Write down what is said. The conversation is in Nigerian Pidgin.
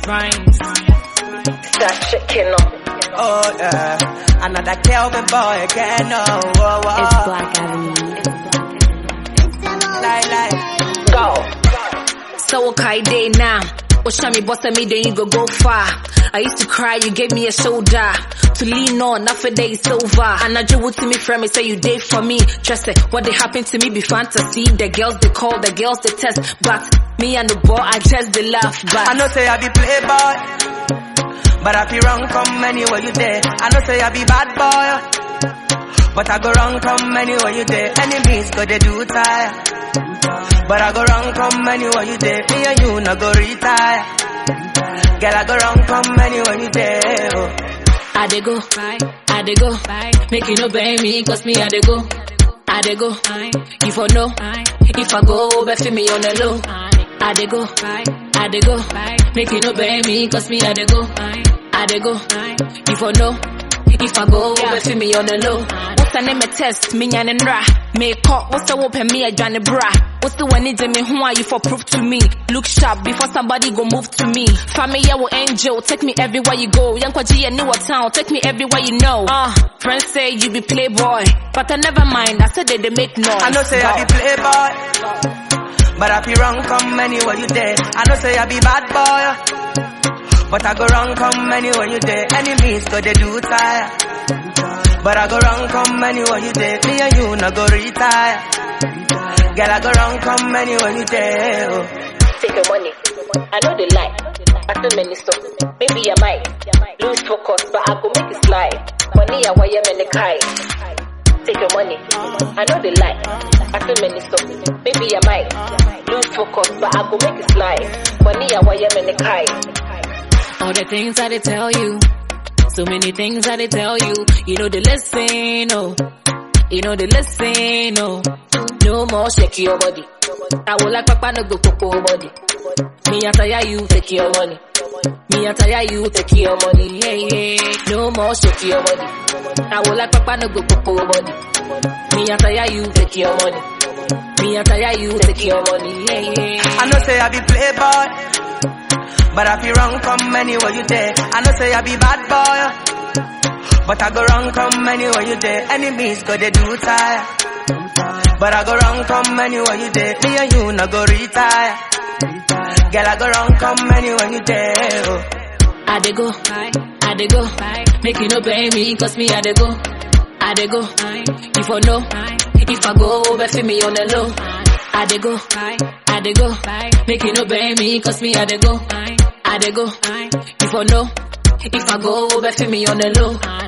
Rhymes. That chicken up. Oh yeah, another Kelvin boy again. Oh, oh, oh. It's Black Avenue. Like, like. Go. So okay day now. What show me boss me then you go go far. I used to cry, you gave me a shoulder to lean on. Now for day is over. And I just to me friend me say you did for me. Trust it, what they happened to me be fantasy. The girls they call, the girls they test, but me and the boy I just they laugh. But I know say I be playboy, but I be wrong come anywhere you there. I know say I be bad boy, but I go wrong come anywhere you there. Enemies go they do tire, but I go wrong come anywhere you there. Me and you no go retire. Girl I go wrong come anywhere you there. Oh. I dey go, I dey go, make you no blame me, cause me I dey go, I dey go, you for know, if I go, bet for me on the low, I dey go, I dey go, make you no blame me, cause me I dey go, I dey go, you for know, if I go, bet for me on the low. What's the name of test, me and ra, make up, what's the open me a Johnny bra, what's the one need me, who are you for proof to me, look sharp before somebody go move to me, family yeah, will angel, take me everywhere you go, young Kwaji a newer town, take me everywhere you know, uh, friends say you be playboy, but I never mind, I said that they make noise. I know say I be playboy, but I be wrong come anywhere you there. I know say I be bad boy, but I go wrong come anywhere you there. Enemies go they do tire, but I go wrong come anywhere you there. Me and you no go retire. Girl I go wrong come anywhere you there. Oh. Take your money. I know they lie. I tell many stuff. Maybe I might lose focus, but I go make it slide. Money I wire many kai. Take your money. I know they lie. I tell many stuff. Maybe I might lose focus, but I go make it slide. Money I wire many kai. All the things that they tell you, so many things that they tell you, you know they listen, oh, you know they listen, oh. No more shake your body. I will like papa no go popo body. Me I tire you take your money. Me I tire you take your money. Yeah yeah. No more shake your body. I will like papa no go popo body. Me I tire you take your money. Me I tire you take your money. Yeah yeah. I know say I be playboy, but I be wrong come anywhere you there. I know say I be bad boy, but I go wrong come anywhere you there. Enemies go they do tire, but I go wrong come anywhere you there. Me and you no go retire. Girl I go wrong come anywhere you there. Oh. I dey go, I dey go, make you no blame me, cause me I dey go, I dey go, you for know, if I go, bet for me on the low, I dey go, I dey go, make you no blame me, cause me I dey go, I dey go, you for know, if I go, bet for me on the low.